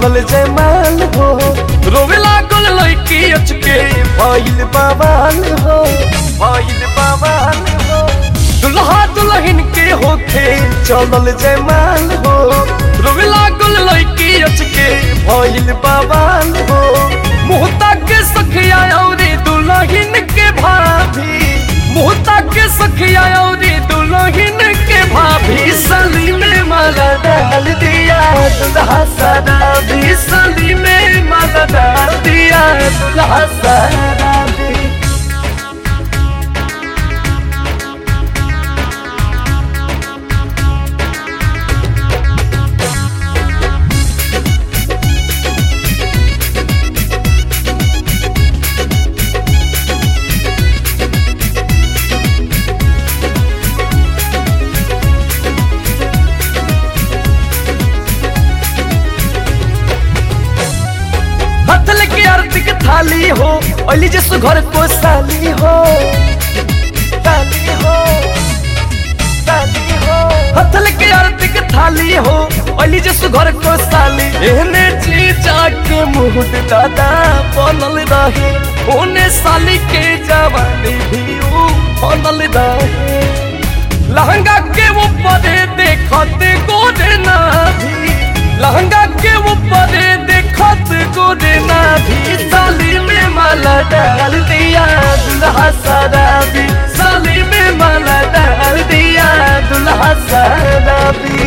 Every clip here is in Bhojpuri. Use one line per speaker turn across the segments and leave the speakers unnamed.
चलल जयमाल हो रोवे लागल लड़की अचके भइल बवाल हो भइल बवाल हो दुल्हा दुल्हन के होखे चलल जयमाल हो रोवे लागल लड़की अचके भइल बवाल हो मुहता के सखिया औरी दुल्हन के भाभी मुहता के सखिया औरी दुल्हन के भाभी सली में माला डाल दिया दुल्हा सारा भी सली में माला डाल दिया दुल्हा सारा भी हथल के आरती के थाली हो ओली जसु घर को साली हो साली हो साली हो हथल के आरती के थाली हो ओली जसु घर को साली एहने चीचा के मुंह दादा बनल रहे ओने साली के जवानी भी ऊ बनल रहे लहंगा के ऊपर देखते गोरे ना भी लहंगा के ऊपर देखत गोरे ना भी साली में माला डाल दिया दुल्हा सारा भी साली में माला डाल दिया दुल्हा सारा भी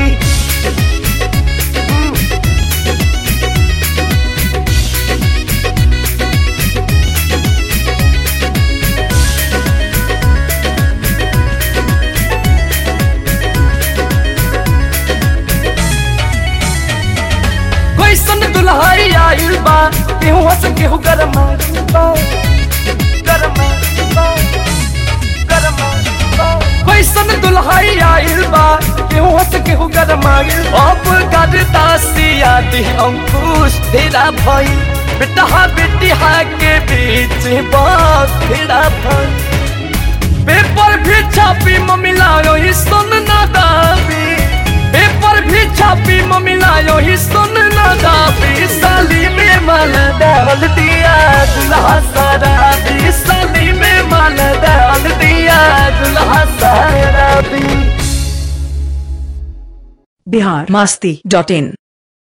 कैसन दुल्हाई आइल बा केहू हंस केहू गरमा बा गरमा बा गरमा बा कैसन दुल्हाई आइल बा केहू हंस केहू गरमा अब करता सियादी अंकुश तेरा भाई बेटा बेटिया के बीच बात तेरा भाई पेपर भी छापी ममिला ही सुन ना दाबी पेपर भी छापी ममिला ही सुन ना दाबी साली में माल डाल दिया दुल्हा सारा भी साली में माल डाल दिया दुल्हा सारा भी
बिहार मास्ती डॉट इन